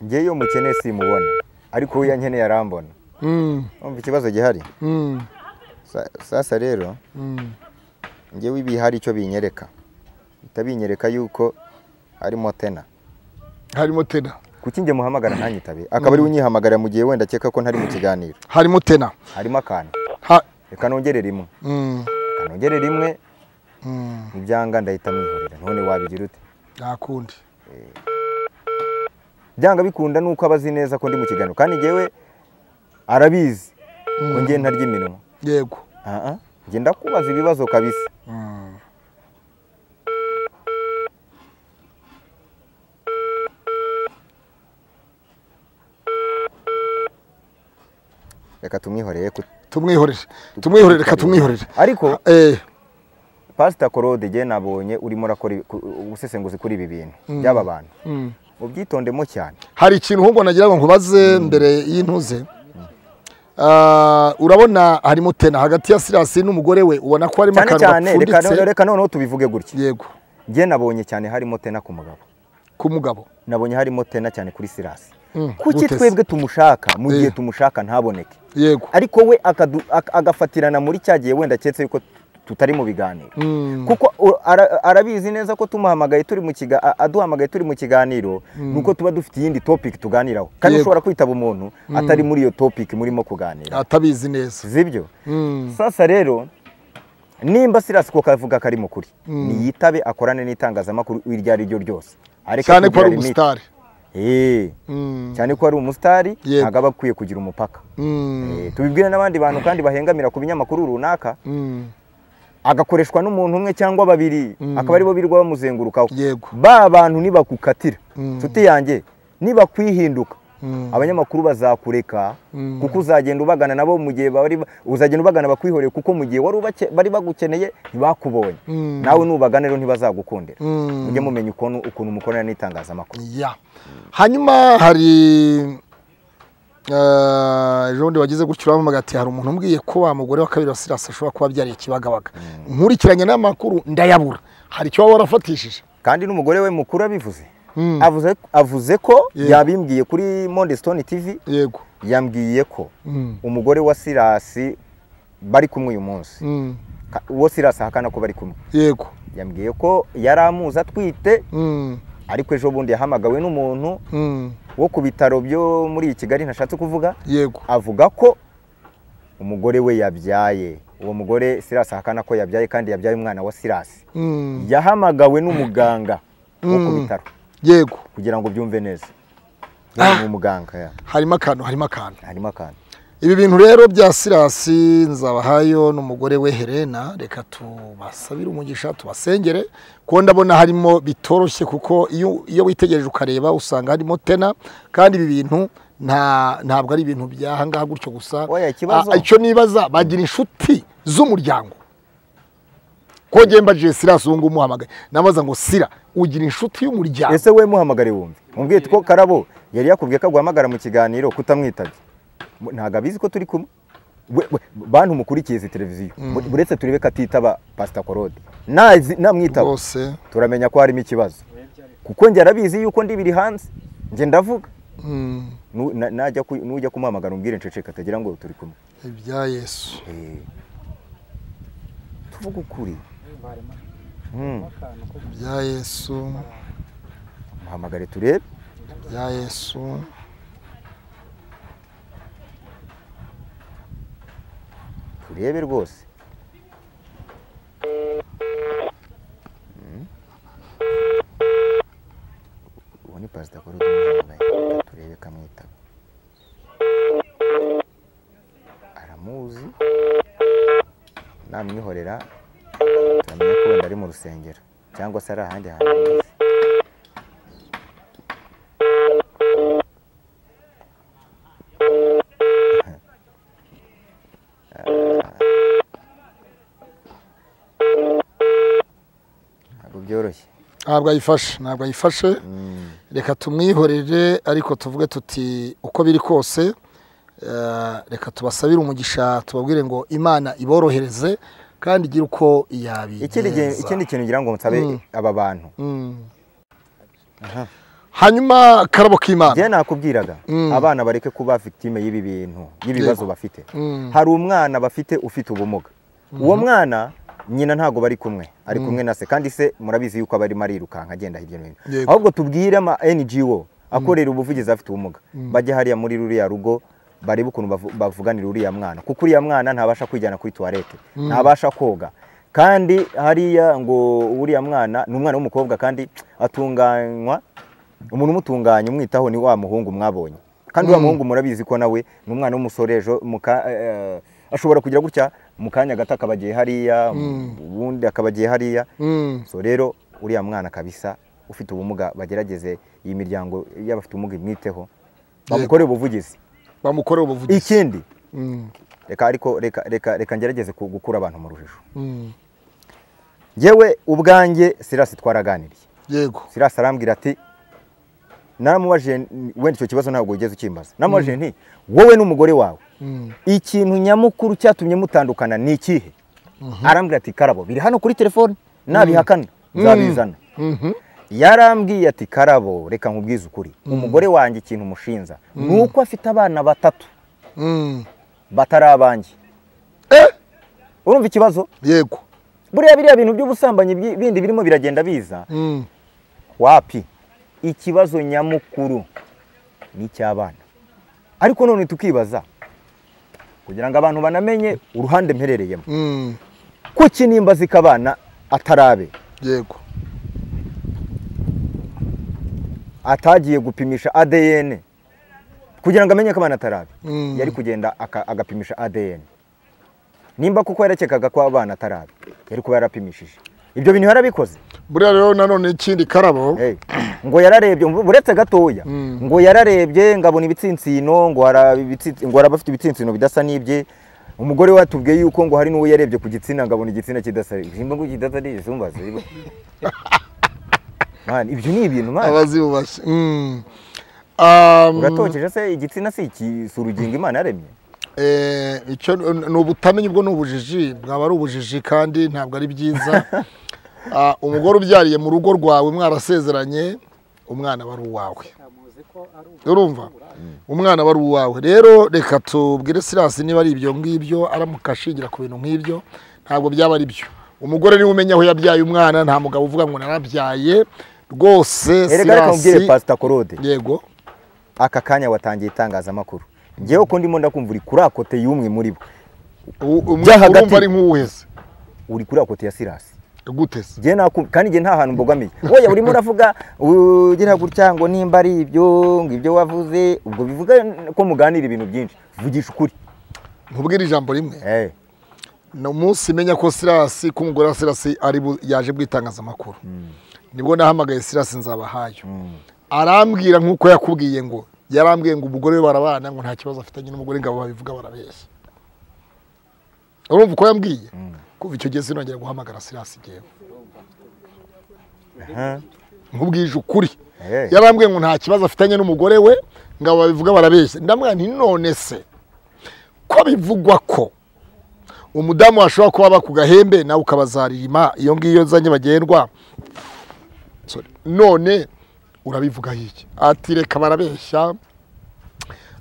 ngewe iyo mukene simubona ariko uwo yankeneye arambona
Mm,
umva ikibazo gihari
mm,
Sa- sasa rero
mm,
ngewe ibi hari icyo binyereka bihita binyereka yuko arimo tena
harimo tena
kuki njye muhamagara ntanyitabe akaba ari we unyihamagara mu gihe wenda akeka ko ntari mu kiganiro
harimo tena
harimo akantu
ha
reka nongere rimwe
mm,
reka nongere rimwe
mm,
nibyanga ndahita mwihorera none wabigira ute
nta kundi
byanga bikunda ni uko aba azi neza ko ndi mu kiganiro kandi ngewe arabizi ko ngewe ntarya iminwa
yego
aha njye ndakubaza ibibazo kabisa
Mm,
reka tumwihoreye ku-
tumwihorere tumwihorere reka tumwihorere
ariko
eh
pasita korode ngewe nabonye urimo urakora ibi- ku- ubusesenguzi kuri ibi bintu by'aba bantu
mm.
ubyitondemo cyane
hari ikintu ahubwo nagira ngo nkubaze mbere y'intuze Ah, urabona harimo tena hagati ya sirasi n'umugore we ubona ko harimo
cyane cyane
akantu
reka no-
gapfunditse
reka noneho tubivuge gutya
yego
ngewe nabonye cyane harimo tena ku mugabo
ku mugabo
nabonye harimo tena cyane kuri sirasi
Mm,
kuki
gute se?
twebwe tumushaka mu gihe
Eh.
tumushaka ntaboneke
yego
ariko we akadu- ak- agafatirana muri cya gihe wenda keretse yuko tutari mu biganiro
Mm,
kuko u- ara- arabizi neza ko tumuhamagaye turi mu kiga a- aduhamagaye turi mu kiganiro nuko tuba dufite iyindi topic tuganiraho kandi
Yego.
ushobora kwitaba umuntu atari muri iyo topic murimo kuganira
atabizi neza
sibyo
Mm,
sasa rero nimba sirasi ko kavuga ko ari mukuri niyitabe akorane n'itangazamakuru iryo ari ryo ryose areke
cyane ko
kugira
ari
limite.
umusitari
Eh,
Mm,
cyane ko ari umusitari
Yego.
ntabwo aba akwiye kugira umupaka
mm,
Eh, tubibwire n'abandi bantu kandi bahengamira ku binyamakuru runaka
mm,
agakoreshwa n'umuntu umwe cyangwa babiri akaba aribo birirwa bamuzengurukaho
Yego.
ba bantu nibakukatira
Mm.
nshuti yanjye nibakwihinduka
Mm.
abanyamakuru bazakureka
Mm.
kuko uzagenda ubagana nabo mu gihe bari ba- uzagenda ubagana bakwihoreye kuko mu gihe wari ubake- bari bagukeneye ntibakubonye
Mm.
nawe nubagana rero ntibazagukundira
Mm.
mujye mumenya ukuntu ukuntu mukorana n'itangazamakuru
ya hanyuma hari eh, ejo bundi wagize gutyo uramuhamagara ati hari umuntu umbwiye ko wa mugore wa kabiri wa sirasi ashobora kuba abyariye ikibagabaga nkurikiranye n'amakuru ndayabura hari icyo waba warafatishije
kandi n'umugore we mukuru abivuze
Mm.
avuze avuze ko
Yego.
yabimbwiye kuri Monde Stone TV
yego
yambwiye ko
Mm.
umugore wa Sirasi bari kumwe uyu munsi
Mm.
Ka- uwo Sirasi ahakana ko bari kumwe
yego
yambwiye ko yari amuzi atwite
Mm.
ariko ejo bundi yahamagawe n'umuntu
Mm.
wo ku bitaro byo muri Kigali ntashatse kuvuga
yego
avuga ko umugore we yabyaye uwo mugore Sirasi ahakana ko yabyaye kandi yabyaye umwana wa Sirasi
Mm.
yahamagawe n'umuganga wo ku
Mm.
bitaro
yego
kugira ngo byumve neza
Ah.
ni umuganga ya.
harimo akantu harimo akantu
harimo akantu
ibi bintu rero bya sirasi nzabahayo n'umugore we helena reka tubasabire umugisha tubasengere kuko ndabona harimo bitoroshye kuko iyo iyo witegereje ukareba usanga harimo tena kandi ibi bintu nta ntabwo ari ibintu by'ahangaha gutyo gusa
Oya, ikibazo-
Ah, icyo nibaza bagira inshuti z'umuryango ko njyewe mbajije sirasi ubu ngubu umuhamagaye nabaza ngo sira ugira inshuti y'umuryango
ese we muhamagare wumve mubwiye ko karabo yari yakubwiye ko aguhamagara mu kiganiro kutamwitabye Mu- ntabwo abizi ko turi kumwe We- we- bantu mukurikiye izi televiziyo Bu- buretse turebe ko atitaba pasita korode Nazi- namwitaba
rwose
turamenya ko harimo ikibazo kuko njye arabizi yuko ndi biri hanze njye ndavuga
mm,
Nu- na- najya ku- nujya kumuhamagara umbwire nceceka atagira ngo turi kumwe
ibya yesu
Eh, tuvuge ukuri Mm,
ibya yesu
muhamagare turebe
ibya yesu
turebe rwose uwo ni pasita kuri uyu turebe kamwitaba aramuzi namwihorera turamenya ko wenda ari mu rusengero cyangwa se ari ahandi hantu hose ntabwo byoroshye
ntabwo ayifashe ntabwo ayifashe reka tumwihorere ariko tuvuge tuti uko biri kose eh, reka tubasabire umugisha tubabwire ngo imana iborohereze kandi igire uko
ikindi gihe-
yabigenza
ikindi kintu ngira ngo nsabe aba bantu
Mm. hanyuma karabo k'imana
njyewe nakubwiraga
Mm.
abana bareke kuba victime y'ibi bintu y'ibibazo
Yego.
bafite
Mm.
hari umwana bafite ufite ubumuga uwo mwana nyina ntabwo bari kumwe ari kumwe na se kandi se murabizi yuko aba arimo arirukanka agenda hirya no hino
Yego.
ahubwo tubwire ama ngo akorera ubuvugizi afite ubumuga bajye hariya muri ruriya rugo barebe ukuntu bavu- bavuganira uriya mwana kuko uriya mwana ntabasha kwijyana kuri tuwarete ntabasha koga kandi hariya ngo uriya mwana ni umwana w'umukobwa kandi atunganywa umuntu umutunganya umwitaho ni wa muhungu mwabonye kandi wa muhungu murabizi ko nawe ni umwana w'umusore ejo mu ka- eh, ashobora kugira gutya mu kanya gato akaba agiye hariya ubundi akaba agiye hariya
Mm.
so rero uriya mwana kabisa ufite ubumuga bagerageze iyi miryango y'abafite ubumuga imwiteho bamukorere ubuvugizi
bamukorera ubuvugizi
ikindi
Mm.
reka ariko reka reka reka ngerageze ku- gukura abantu mu rujijo
Mm.
yewe ubwanjye sirasi twaraganiriye
yego
sirasi arambwira ati naramubajije n- wenda icyo kibazo ntabwo wigeze ukimbaza naramubajije nti wowe n'umugore wawe
Mm.
ikintu nyamukuru cyatumye mutandukana ni ikihe arambwira ati karabo biri hano kuri telefone nabihakana nzabizana
Mhm.
yarambwiye ati karabo reka nkubwize ukuri umugore wanjye ikintu umushinja ni uko afite abana batatu
Mm.
batari abanjye
Eh!
urumva ikibazo
yego
buriya biriya bintu by'ubusambanyi bi- bindi birimo biragenda biza
Mm.
wapi ikibazo nyamukuru ni icy'abana ariko none tukibaza kugira ngo abantu banamenye uruhande mperereyemo
Mm.
kuki nimba zikabana atarabe
yego
atagiye gupimisha ADN kugira ngo amenye ko abana atarabe
Mm.
yari kugenda aka- agapimisha ADN nimba kuko yarakekaga ko abana atarabe yari kuba yarapimishije ibyo bintu yarabikoze
buriya rero nanone ikindi karabo
Hey, ngo yararebye ngo- uretse gatoya
Mm.
ngo yararebye ngo abona ibitsinsino ngo hari ibitsi- ngo hari abafite ibitsinsino bidasa n'ibye umugore we atubwiye yuko ngo hari n'uwo yarebye ku gitsina ngo abona igitsina kidasa nimba ngo kidasa nigeze umbaza Man, ibyo ni ibintu man.
abazibubashye Mm. Um,
uratokeje se igitsina si iki- si urugingo imana yaremye
Eh, icyo ni ubutamenyi ubwo ni ubujiji bwaba ari ubujiji kandi ntabwo ari byiza Ah, umugore ubyariye mu rugo rwawe mwarasezeranye umwana aba ari uwawe urumva umwana aba ari uwawe rero reka tubwire sirasi niba ari ibyo ngibyo aramuka ashingira ku bintu nk'ibyo ntabwo byaba ari byo umugore niwe umenya aho yabyaye umwana nta mugabo uvuga ngo narabyaye rwose
erega reka mubwire
sirasi
pasita korode
yego
aka kanya watangiye itangazamakuru ngewe ko ndimo ndakumva uri kuri akote y'umwe muri bo
U- umwe-
Bya hagati.
urumva ari nk'uwese
uri kuri akote ya sirasi
gutese
Njye naku- kandi njye nta hantu mbogamiye wowe urimo uravuga ugira gutya ngo nimba ari ibyo ngo ibyo wavuze ubwo bivuga ko muganira ibintu byinshi vugisha ukuri
ntubwire ijambo rimwe
Eh,
ni umunsi menya ko sirasi ko umugore wa sirasi ari bu- yaje bw'itangazamakuru nibwo nahamagaye sirasi nzabahayo arambwira nk'uko yakubwiye ngo yarambwiye ngo umugore we barabana ngo nta kibazo afitanye n'umugore ngabo babivuga barabeshya urumva uko yambwiye kuva icyo gihe sinongera guhamagara sirasi ngewe
aha,
nkubwije ukuri
eh,
yarambwiye ngo nta kibazo afitanye n'umugore we ngabo babivuga barabeshya ndamwira nti none se ko bivugwa ko umudamu washobora kuba aba ku gahembe nawe ukabazarima iyo ngiyo za nyabagendwa Sorry. none urabivuga iki ati reka barabeshya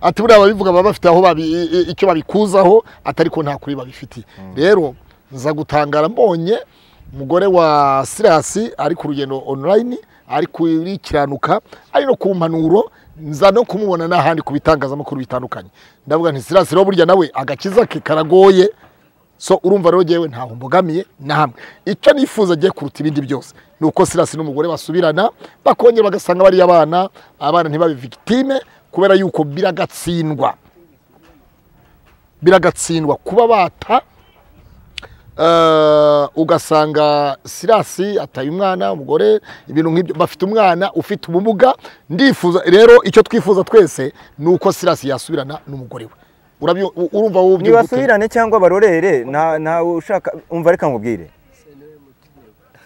ati buriya ababivuga baba bafite aho babi- i- i- icyo babikuzaho atari ko nta kuri babifitiye rero nza gutangara mbonye umugore wa sirasi ari ku rugendo online ari kurikiranuka ari no ku mpanuro nza no kumubona n'ahandi ku bitangazamakuru bitandukanye ndavuga nti sirasi rero burya nawe agakiza ke karagoye so urumva rero ngewe ntaho mbogamiye na hamwe icyo nifuza agiye kuruta ibindi byose ni uko sirasi n'umugore basubirana bakongera bagasanga bariya abana abana ntibabe victime kubera yuko biragatsindwa biragatsindwa kuba bata eh, ugasanga sirasi ataye umwana umugore ibintu nk'ibyo bafite umwana ufite ubumuga ndifuza rero icyo twifuza twese ni uko sirasi yasubirana n'umugore we Urabyo- u- urumva wowe ubyumva ute?
nibasubirane cyangwa barorere nta- ntawe ushaka umva reka nkubwire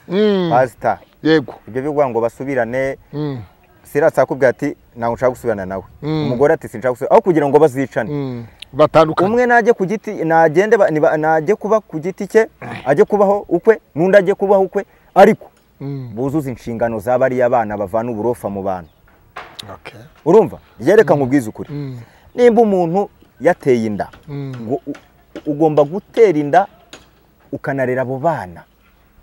Mm,
pasita
yego
ibyo bivuga ngo basubirane
Mm,
sirasi akubwira ati ntabwo nshaka gusubirana nawe
Mm.
umugore ati sinshaka gusubirana aho kugira ngo bazicane
mm, batandukanye
umwe najye ku giti nagende ba- niba- najye kuba ku giti cye ajye kubaho ukwe n'undi ajye kubaho ukwe ariko
Mm,
buzuze inshingano za bariya bana bavana uburofa mu bantu
Okay.
urumva yereka nkubwize ukuri
Mm.
nimba umuntu yateye inda
Mm.
ngo u- ugomba gutera inda ukanarera abo bana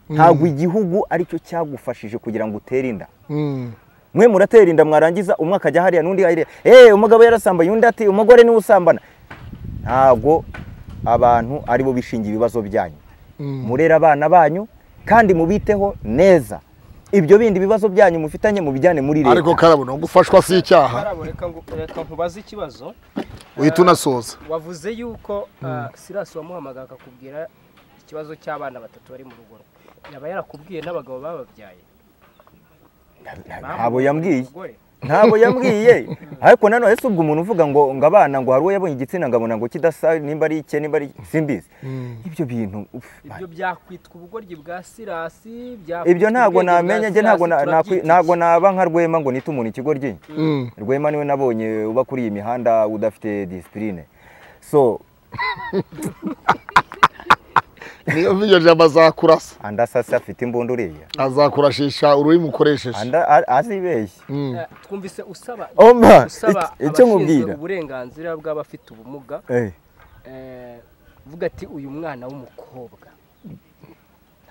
ntabwo igihugu aricyo cyagufashije kugira ngo utere inda
Mm.
mwe muratera inda mwarangiza umwe akajya hariya n'undi hariya eee umugabo yarasambanye undi ati umugore niwe usambana ntabwo abantu aribo bishingira ibibazo byanyu
Mm.
murera abana banyu kandi mubiteho neza ibyo bindi bibazo byanyu mufitanye mubijyane muri
ariko
leta
karabo no gufashwa si icyaha
karabo reka ngo- reka nkubaze ikibazo
uhita unasoza
wavuze yuko ah, sirasi wamuhamagaye akakubwira ikibazo cy'abana batatu bari mu rugo rwe yaba yarakubwiye n'abagabo bababyaye
ntabwo yambwiye
Umugore.
ntabwo yambwiye ariko nanone ese ubwo umuntu uvuga ngo ngo abana ngo hari uwo yabonye igitsina ngo abona ngo kidasa nimba ari icye nimba ari simbizi ibyo bintu uf,
ibyo byakwitwa ubugoryi bwa sirasi byakwitwa
ibyo ntabwo
ubwenge bwa
namenye njye
Sirasi,
ntabwo na- nakwi-
turabyita
ntabwo naba nka rwema ngo nite umuntu ikigoryi
Mm.
rwema niwe nabonye uba kuri iyi mihanda udafite disipurine so
niyo video jambo azakurasa
andi asase afite imbunda uriya
azakurashisha ururimi ukoresheje
Andi a- azibeshye
Mm.
iki. Eh, twumvise usaba
Oma,
usaba
iki- icyo
abashinzwe
nkubwira.
uburenganzira bw'abafite ubumuga
Eh,
eh, uvuga ati uyu mwana w'umukobwa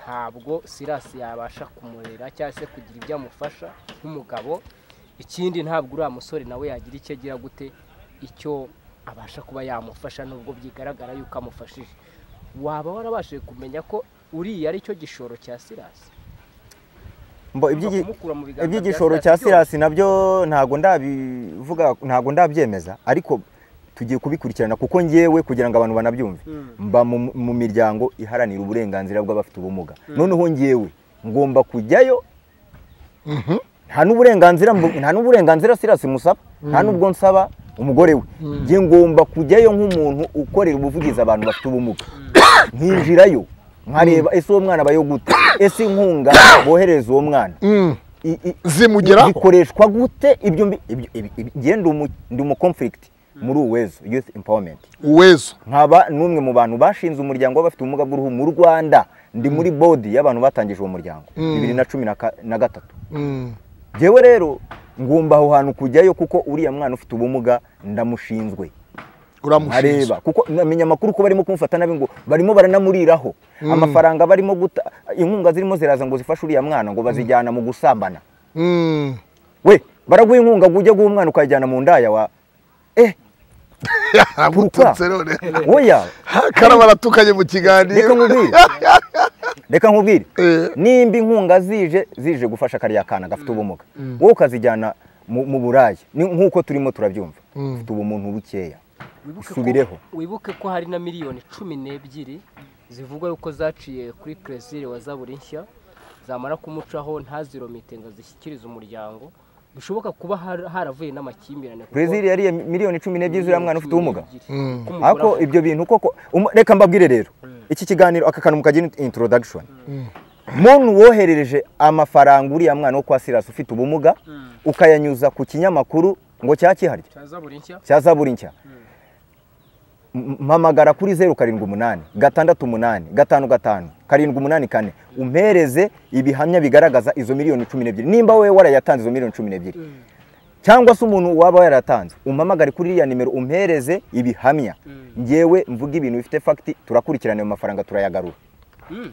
ntabwo sirasi yabasha kumurera cyangwa se kugira ibyo amufasha nk'umugabo ikindi ntabwo uriya musore nawe yagira icyo agira gute icyo abasha kuba yamufasha nubwo byigaragara yuko amufashije waba warabashije kumenya ko uriya ari cyo gishoro cya sirasi
mbo
Ugomba
iby'igi-
kumukura mu biganza bya
iby'igishoro
Sirasi
cya
byose.
sirasi nabyo ntabwo ndabivuga ntabwo ndabyemeza ariko tugiye kubikurikirana kuko ngewe kugira ngo abantu banabyumve mba mu mu miryango iharanira uburenganzira bw'abafite ubumuga noneho ngewe ngomba kujyayo
Mhm.
nta n'uburenganzira mbu- nta n'uburenganzira sirasi musaba nta n'ubwo nsaba umugore we njye ngomba kujyayo nk'umuntu ukorera ubuvugizi abantu bafite ubumuga nkinjirayo nkareba ese uwo mwana abayo gute ese inkunga bohereza uwo mwana
Mm.
i- i-
zimugeraho
bikoreshwa gute ibyo mbi- ibyo- ibi- ibi- njye ndi umu- ndi umukonfirigiti muri uwezo youth empowerment
uwezo
nkaba n'umwe mu bantu bashinze umuryango w'abafite ubumuga bw'uruhu mu rwanda ndi muri bodi y'abantu batangije uwo muryango bibiri na cumi na ka- na gatatu
Mm.
njyewe rero ngomba aho hantu kujyayo kuko uriya mwana ufite ubumuga ndamushinzwe
uramushinzwe
nkareba kuko namenye amakuru ko barimo kumufata nabi ngo barimo baranamuriraho amafaranga barimo guta inkunga zirimo ziraza ngo zifashe uriya mwana ngo bazijyana mu gusambana
Mm.
we baraguha inkunga ngo ujye guha umwana ukayijyana mu ndaya wa eh
agututse none
oya
karabo aratukanye mu
reka
kiganiro
nkubwire reka nkubwire
Eh.
nimba inkunga zije zije gufasha kariya kana gafite ubumuga wowe ukazijyana mu mu buraya Ni nk'uko turimo turabyumva ufite ubumuntu bukeya
Wibuke ko-
Isubireho.
wibuke ko hari na miliyoni cumi n'ebyiri zivugwa yuko zaciye kuri kerezire wa zaburi nshya zamara kumucaho ntaziromite ngo zishyikirize umuryango bishoboka kuba har- haravuye n'amakimbirane kuko-
brezil yariye miliyoni cumi n'ebyiri zuriya mwana ufite ubumuga
Kuko umugore
ariko ibyo bintu koko um- reka mbabwire rero iki kiganiro aka kantu mukagira introduction muntu woherereje amafaranga uriya mwana wo kwa sirasi ufite ubumuga ukayanyuza ku kinyamakuru ngo cyakiharye
cya zaburi nshya
cya zaburi nshya M- mpamagara kuri zeru karindwi umunani gatandatu umunani gatanu gatanu karindwi umunani kane umpereze ibihamya bigaragaza izo miliyoni cumi n'ebyiri nimba wowe warayatanze izo miliyoni cumi n'ebyiri cyangwa se umuntu waba yaratanze umpamagare kuri iriya nimero umpereze ibihamya ngewe mvuga ibintu bifite fagiti turakurikirana ayo mafaranga turayagarura
Mm.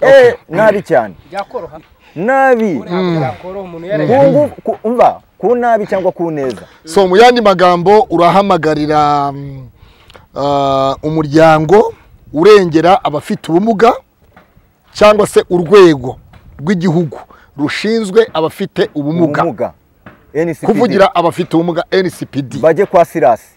Eh, nabi cyane
byakoroha
nabi
ntabwo yakoroha umuntu
Ku
yaraye
ngu- ku- umva ku nabi cyangwa ku neza
so mu yandi magambo urahamagarira mm, ah, umuryango urengera abafite ubumuga cyangwa se urwego rw'igihugu rushinzwe abafite ubumuga
ubumuga NCPD.
kuvugira abafite ubumuga ncpd
bajye kwa sirasi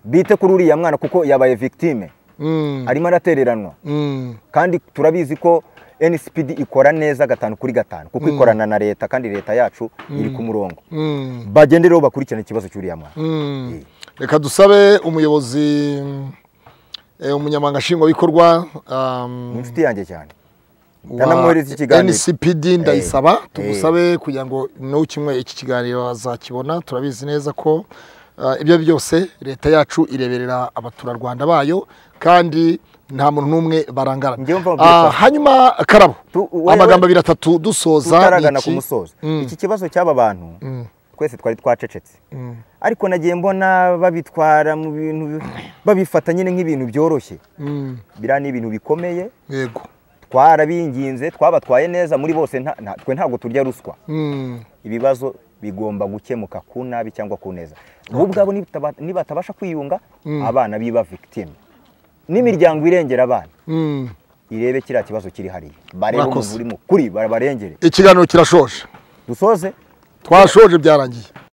bite kuri uriya mwana kuko yabaye victime
Mm,
arimo aratereranwa
mm,
kandi turabizi ko nsipd ikora neza gatanu kuri gatanu kuko ikorana na leta kandi leta yacu iri ku murongo
mm,
bagende rero bakurikirane ikibazo cy'uriya mwana
mm. reka dusabe umuyobozi mm, eh, umunyamabanga nshingwabikorwa um,
mu nshuti yanjye cyane
wa
ndanamwohereza ikiganiro
ncpd ndayisaba
Eh,
tugusabe kugira ngo n'ukimwe iki kiganiro azakibona turabizi neza ko ah, ibyo byose leta yacu ireberera abaturarwanda bayo kandi nta muntu n'umwe barangara
Njyewe mva nkubwira
Ah,
ko-
hanyuma karabo
Tu- we-
amagambo
we-
abiri atatu dusoza
tutaragana
ni iki?
ku musozo
Mm.
iki kibazo cy'aba bantu twese twari twacecetse ariko nagiye mbona babitwara mu bintu babifata nyine nk'ibintu byoroshye
Mm.
biriya ni ibintu bikomeye
yego
twarabinginze twabatwaye neza muri bose nta- nta- twe ntabwo turya ruswa
Mm.
ibibazo bigomba gukemuka ku nabi cyangwa ku neza bo ubwabo nibitaba- nibatabasha kwiyunga abana biba victime n'imiryango irengera abana
Mm.
irebe kiriya kibazo kiri hariya barebe
Murakoze.
umuntu uri mu kuri barabarengere
ikiganiro kirashoje
dusoze
twashoje byarangiye